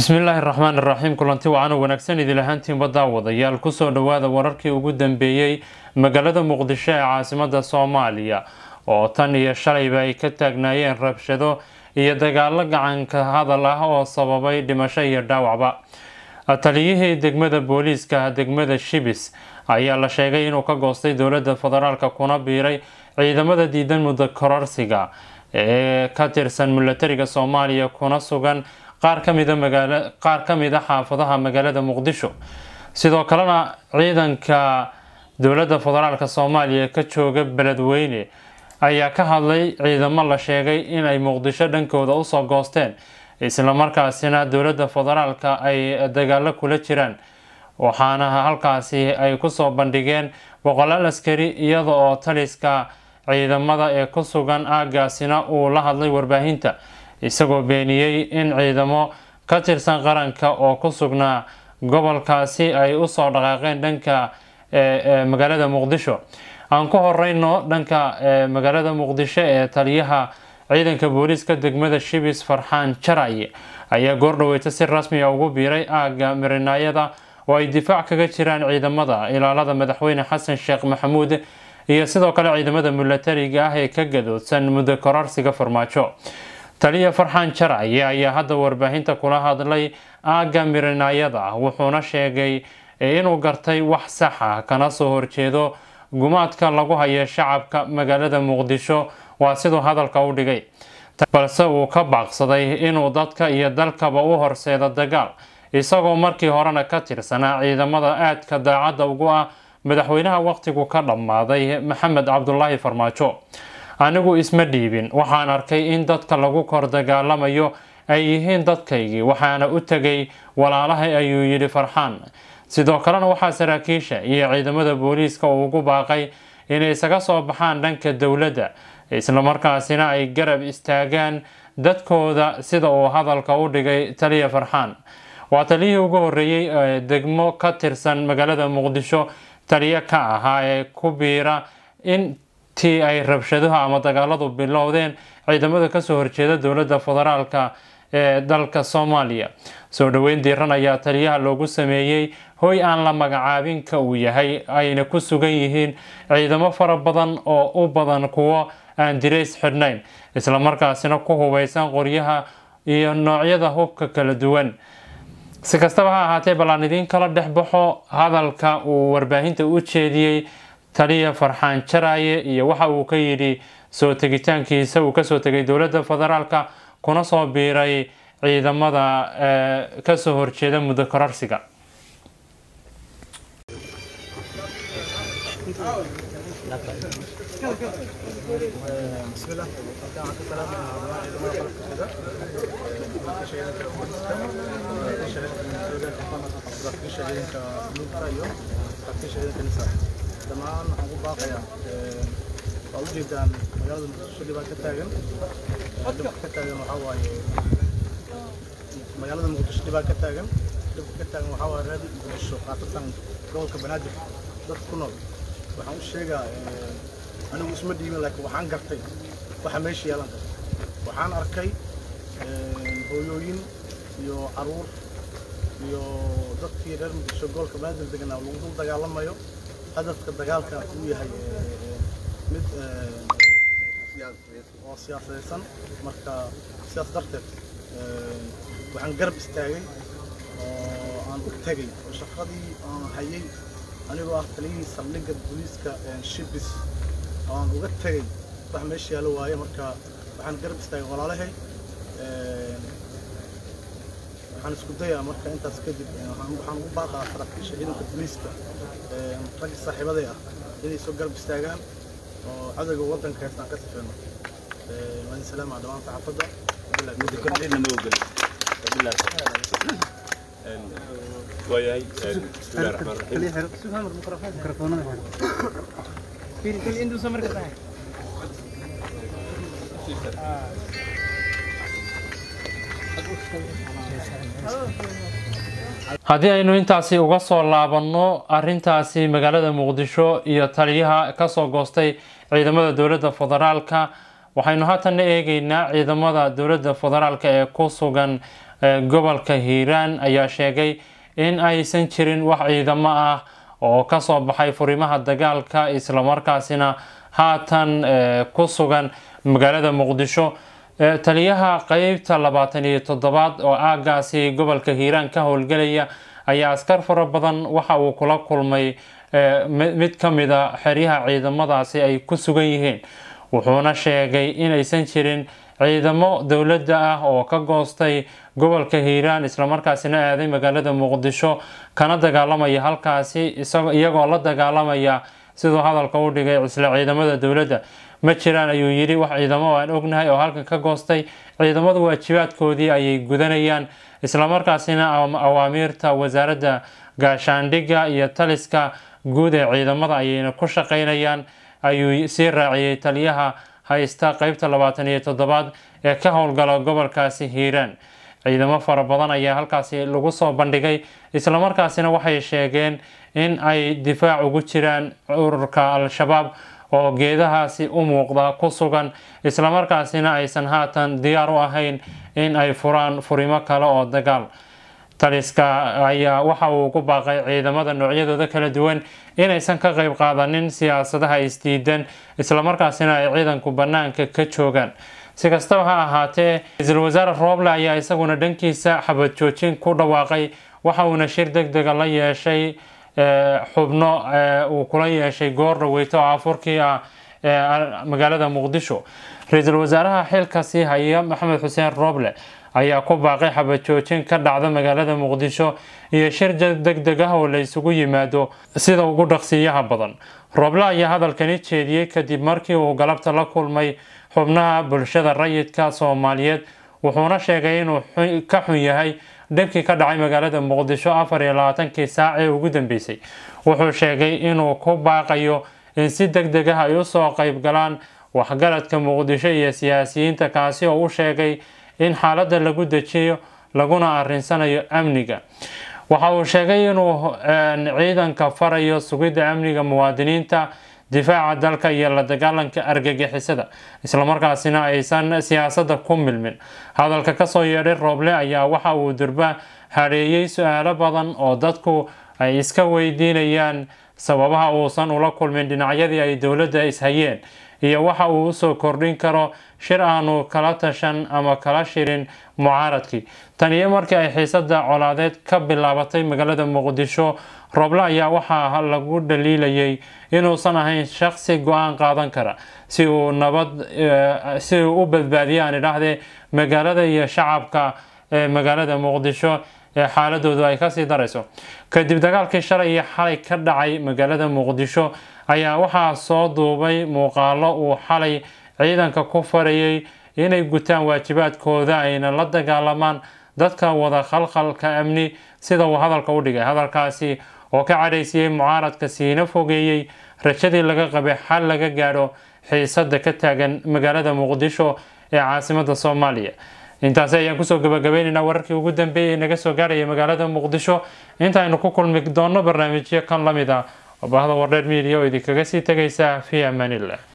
bismillaahi raxmaan iraxiim kulanti wacaana wanaagsan idil ahaantiinba daawadayaal kusoo dhawaada wararkii ugu dambeeyey magaalada muqdisho ee caasimada soomaaliya oo tan iyo shalayba ay ka taagnaayeen rabshado iyo dagaalo gacanka hadal ah oo sababay dhimasho iyo dhaawacba taliyihii degmada booliiska degmada shibis ayaa la sheegay inuu ka goostay dowlada federaalk kuna biiray ciidamada diidan muddo kororsiga ee ka tirsan milatariga soomaaliya kuna sugan qaar kamida magaala qaar ka mid a xaafadaha magaalada muqdisho sidoo kalena ciidanka dowladda federaalk soomaaliya ka jooga beledweyne ayaa ka hadlay ciidamo la sheegay inay muqdisho dhankooda usoo goosteen islamarkaasina dowladda federaalk ay dagaalo kula jiraan waxaana halkaasi ay kusoo bandhigeen boqolaal askari iyada oo taliska ciidamada ee ku sugan aagaasina uu la hadlay warbaahinta isagoo beeniyey in ciidamo ka tirsan qaranka oo ku sugnaa gobolkaasi ay usoo dhaqaaqeen dhanka magaalada muqdisho aan ku horeyno dhanka magaalada muqdisho ee taliyaha ciidanka booliiska degmada shibis farxaan jaraye ayaa goordhaweyta si rasmiya ugu biiray aaga mirinaayada oo ay difaac kaga jiraan ciidamada ilaalada madaxweyne xasan sheekh maxamuud iyo sidoo kale ciidamada milatariga ah ee ka gadoodsan muddo kororsiga farmaajo taliya farxaan jaraye ayaa hadda warbaahinta kula hadlay aaga mirinaayada wuxuuna sheegay inuu gartay wax sax ah kana soo horjeedo gumaadka lagu hayo shacabka magaalada muqdisho waa siduu hadalka u dhigay balse uu ka baaqsaday inuu dadka iyo dalkaba u horseedo dagaal isagoo markii horena ka tirsanaa ciidamada aadka daacadda ugu ah madaxweynaha waqtigu ka dhammaaday maxamed cabdulaahi farmaajo anigu isma dhiibin waxaan arkay in dadka lagu kor dagaalamayo ay yihiin dadkaygii waxaana u tegay walaalahay ayuu yidhi farxaan sidoo kalena waxaa saraakiisha iyo ciidamada booliiska uu ugu baaqay inay isaga soo baxaan dhanka dowladda islamarkaasina ay garab istaagaan dadkooda sida uu hadalka u dhigay taliya farxaan waa taliyihii ugu horeeyey ee degmo ka tirsan magaalada muqdisho taliyo ka ahaa ee ku biira intii ay rabshaduhu ama dagaaladu bilowdeen ciidamada kasoo horjeeda dowladda federaalka ee dalka soomaaliya soo dhaweyn diiran ayaa taliyaha loogu sameeyey hoy aan la magacaabinka uu yahay ayna ku sugan yihiin ciidamo fara badan oo u badan kuwo aan dirays xidhnayn islamarkaasina ku hubeysan qoryaha iyo noocyada hubka kala duwan si kastaba ha ahaatee ballaan idiin kala dhex baxo hadalka uu warbaahinta u jeediyey taliya farxaan jaraye iyo waxa uu ka yidhi soo tegitaankiisa uu kasoo tegay dowladda federaalka kuna soo biiray ciidamada kasoo horjeeda muddo kororsiga dhammaan waxaan ku baaqayaa waa ujeedaan magaalada muqdisho dhibaa ka taagan dhibka ka taagan waxaa waaye magaalada muqdisho dhibaa ka taagan dhibka ka taagan waxaa waaye reer muqdisho khaasatan gobolka banaadir dad ku nool waxaan u sheegaa anigu isma dhiibin laakiin waxaan gartay waxa meesha yeelan kara waxaan arkay hooyooyin iyo caruur iyo dadkii reer muqdisho gobolka banaadir deganaa lagu dul dagaalamayo hadafka dagaalka uu yahay mid oo siyaasadaysan marka sidaas darteed waxaan garab istaagay oo aan u tegay oo shaqadii aan hayay anigoo ah taliyihii saldhigga booliiska shibis oo aan uga tegay wax meesha yaalo waaye marka waxaan garab istaagay walaalahay waxaan isku dayaa marka intaas kadib waxaan ugu baaqaa saraakiisha ciidanka booliiska ragga saaxiibaday ah inay soo garab istaagaan oo cadowga waddanka heestaan ka sifeeno waan salaama dhammaan saxaafadda waayahay bismillahi raxmaan raxiim haddii aynu intaasi uga soo laabanno arintaasi magaalada muqdisho iyo taliyaha kasoo goostay ciidamada dowladda federaalka waxaynu haatanna eegeynaa ciidamada dowladda federaalk ee ku sugan gobolka hiiraan ayaa sheegay in aysan jirin wax ciidamo ah oo kasoo baxay furimaha dagaalka islamarkaasina haatan ku sugan magaalada muqdisho taliyaha qeybta labaatan iyo toddobaad oo aagaasi gobolka hiiraan ka howlgelaya ayaa askar fara badan waxa uu kula kulmay mid ka mid a xeryaha ciidamadaasi ay ku sugan yihiin wuxuuna sheegay inaysan jirin ciidamo dowladda ah oo ka goostay gobolka hiiraan islamarkaasina aaday magaalada muqdisho kana dagaalamaya halkaasi iyagoo la dagaalamaya siduu hadalka u dhigay isla ciidamada dowladda ma jiraan ayuu yidhi wax ciidamo aan ognahay oo halkan ka goostay ciidamadu waajibaadkoodii ayay gudanayaan islamarkaasina awaamiirta wasaaradda gaashaandhigga iyo taliska guud ee ciidamada ayayna ku shaqeynayaan ayuu sii raaciyey taliyaha haysta qeybta labaatan iyo toddobaad ee ka howlgala gobolkaasi hiiraan ciidamo fara badan ayaa halkaasi lagu soo bandhigay islamarkaasina waxay sheegeen in ay difaac ugu jiraan ururka al-shabaab oo geedahaasi u muuqda ku sugan islamarkaasina aysan haatan diyaar u ahayn in ay furaan furimo kale oo dagaal taliska ayaa waxa uu ku baaqay ciidamada noocyadooda kala duwan inaysan ka qeyb qaadanin siyaasadaha isdiidan islamarkaasina ay ciidanku bannaanka ka joogaan si kastaba ha ahaatee ra-iisul wasaare rooble ayaa isaguna dhankiisa xabad joojin ku dhawaaqay waxa uuna shir deg dega la yeeshay xubno uu kula yeeshay goor dhaweyto oo afurkii ah magaalada muqdisho ra-iisul wasaaraha xilka sii haya maxamed xuseen rooble ayaa ku baaqay xabad joojin ka dhacda magaalada muqdisho iyo shir deg deg ah oo la isugu yimaado sida ugu dhaqsiiyaha badan rooble ayaa hadalkani jeediyey kadib markii uu galabta la kulmay xubnaha bulshada rayidka soomaaliyeed wuxuuna sheegay inuu ka xun yahay dhibkii ka dhacay magaalada muqdisho afar iyo labaatankii saac ee ugu dambeysay wuxuu sheegay inuu ku baaqayo in si deg deg ah ay usoo qeyb galaan waxgaradka muqdisho iyo siyaasiyiinta kaasi oo u sheegay in xaaladda lagu dejiyo laguna arinsanayo amniga waxa uu sheegay inuu ciidanka farayo sugidda amniga muwaadiniinta difaaca dalka iyo la dagaalanka argagixisada islamarkaasina aysan siyaasadda ku milmin hadalka kasoo yeedhay rooble ayaa waxa uu durba hareeyey su-aalo badan oo dadku ay iska weydiinayaan sababaha uusan ula kulmin dhinacyadii ay dowladda ishayeen iyo waxa uu usoo kordhin karo shir aanu kala tashan ama kala shirin mucaaradkii tan iyo markii ay xiisada colaadeed ka bilaabatay magaalada muqdisho rooble ayaa waxaa lagu dhaliilayay inuusan ahayn shaqsi go-aan qaadan kara si uu nabad si uu u badbaadiyo aan idhaahdee magaalada iyo shacabka ee magaalada muqdisho ee xaaladoodu ay kasii darayso kadib dagaalkii shalay iyo xalay ka dhacay magaalada muqdisho ayaa waxaa soo duubay muuqaalo uu xalay ciidanka ku farayay inay gutaan waajibaadkooda ayna la dagaalamaan dadka wada khalkhalka amni sida uu hadalka u dhigay hadalkaasi oo ka cadhaysiyey mucaaradka siina fogeeyey rajadii laga qabay xal laga gaadho xiisada ka taagan magaalada muqdisho ee caasimada soomaaliya intaasi ayaan kusoo gabagabaynaynaa wararkii ugu dambeeyay ee naga soo gaarhaya magaalada muqdisho intaaynu ku kulmi doonno barnaamijyo kan lamid ah oo bahda wardheer media oo idinkaga sii tegaysa fi amaanillah